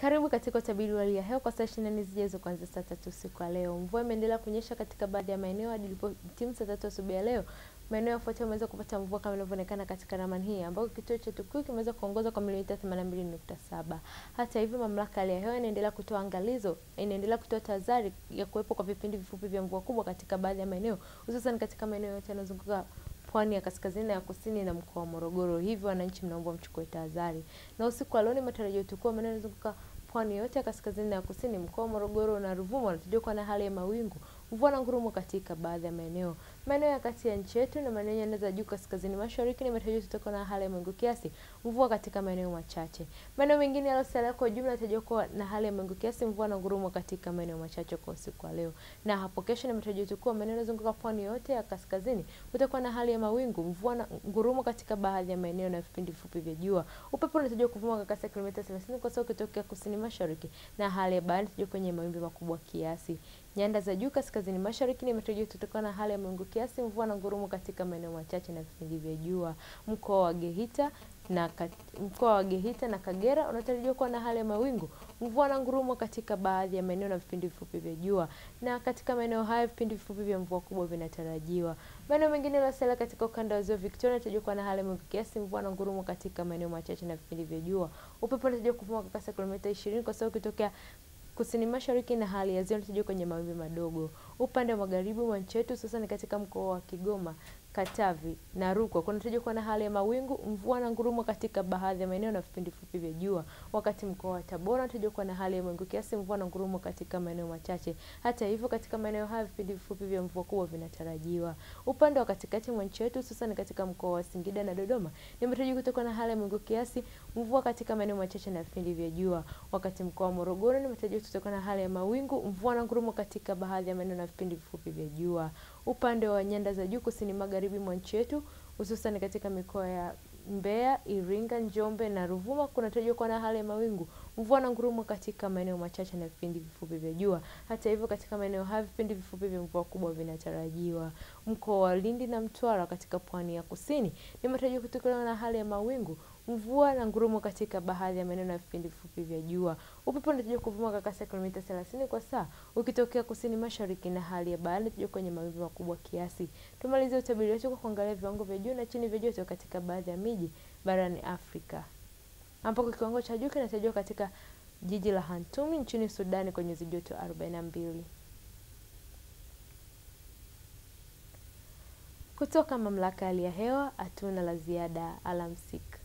Karibu katika utabiri wa hali ya hewa kwa saa 24 zijazo kuanzia saa tatu usiku wa leo. Mvua imeendelea kunyesha katika baadhi ya maeneo hadi ilipotimu saa tatu asubuhi ya leo. Maeneo yafuatayo yameweza kupata mvua kama inavyoonekana katika ramani hii, ambako kituo cha Tukuyu kimeweza kuongoza kwa milimita 82.7. Hata hivyo, mamlaka ya hali ya hewa inaendelea kutoa angalizo, inaendelea kutoa tahadhari ya kuwepo kwa vipindi vifupi vya mvua kubwa katika baadhi ya maeneo, hususan katika maeneo yote yanayozunguka pwani ya kaskazini na ya kusini na mkoa wa Morogoro. Hivyo wananchi mnaomba mchukue tahadhari. Na usiku wa leo ni matarajio tukua maeneo yanayozunguka pwani yote ya kaskazini na ya kusini, mkoa wa Morogoro na Ruvuma wanatarajiwa kuwa na hali ya mawingu, mvua na ngurumo katika baadhi ya maeneo. Maeneo ya kati ya nchi yetu na maeneo ya nyanda za juu kaskazini mashariki ni matarajio tutakuwa na hali ya mawingu kiasi, mvua katika maeneo machache. Maeneo mengine yaliyosalia kwa ujumla yanatarajiwa kuwa na hali ya mawingu kiasi, mvua na ngurumo katika maeneo machache kwa usiku wa leo. Na hapo kesho ni matarajio tukua maeneo yanayozunguka pwani yote ya kaskazini kutakuwa na hali ya mawingu, mvua na ngurumo katika baadhi ya maeneo na vipindi vifupi vya jua. Upepo unatarajiwa kuvuma kwa kasi ya kilomita 30 kwa saa ukitokea kusini mashariki na hali ya bahari inatarajiwa kwenye mawimbi makubwa kiasi. Nyanda za juu kaskazini mashariki ni matarajio tutakuwa na hali ya mawingu kiasi, mvua na ngurumo katika maeneo machache na vipindi vya jua. Mkoa wa Geita na mkoa wa Geita na Kagera unatarajiwa kuwa na hali ya mawingu, mvua na ngurumo katika baadhi ya maeneo na vipindi vifupi vya jua. Na katika maeneo haya vipindi vifupi vya mvua kubwa vinatarajiwa. Maeneo mengine yaliyosalia katika ukanda wa ziwa Victoria yanatarajiwa kuwa na hali ya mawingu kiasi, mvua na ngurumo katika maeneo machache na vipindi vya jua. Upepo unatarajiwa kuvuma kwa kasi ya kilomita 20 kwa saa ukitokea kusini mashariki na hali ya ziwa inatarajiwa kwenye mawimbi madogo. Upande wa magharibi mwa nchi yetu hususan katika mkoa wa Kigoma, Katavi na Rukwa kunatarajiwa kuwa na hali ya mawingu, mvua na ngurumo katika baadhi ya maeneo na vipindi fupi vya jua. Wakati mkoa wa Tabora unatarajiwa kuwa na hali ya mawingu kiasi, mvua na ngurumo katika maeneo machache. Hata hivyo, katika maeneo haya vipindi vifupi vya mvua kubwa vinatarajiwa. Upande wa katikati mwa nchi yetu hususan katika mkoa wa Singida na Dodoma ni matarajio kutakuwa na hali ya mawingu kiasi, mvua katika maeneo machache na vipindi vya jua. Wakati mkoa wa Morogoro ni matarajio kutakuwa na hali ya mawingu, mvua na ngurumo katika baadhi ya maeneo na vipindi vifupi vya jua. Upande wa nyanda za juu kusini magharibi mwa nchi yetu hususan katika mikoa ya Mbeya, Iringa, Njombe na Ruvuma kunatarajiwa kuwa na hali ya mawingu, mvua na ngurumo katika maeneo machache na vipindi vifupi vya jua. Hata hivyo, katika maeneo haya vipindi vifupi vya mvua kubwa vinatarajiwa. Mkoa wa Lindi na Mtwara katika pwani ya kusini ni matarajio kutokana na hali ya mawingu, mvua na ngurumo katika baadhi ya maeneo na vipindi vifupi vya jua. Upepo unatarajiwa kuvuma kwa kasi ya kilomita 30 kwa saa ukitokea kusini mashariki na hali ya bahari inatarajiwa kwenye mawimbi makubwa kiasi. Tumalizie utabiri wetu kwa kuangalia viwango vya juu na chini vya joto katika baadhi ya miji barani Afrika, ambapo kiwango cha juu kinatarajiwa katika jiji la Khartoum nchini Sudani kwenye nyuzi joto 42. Kutoka mamlaka ya hali ya hewa hatuna la ziada. Alamsik.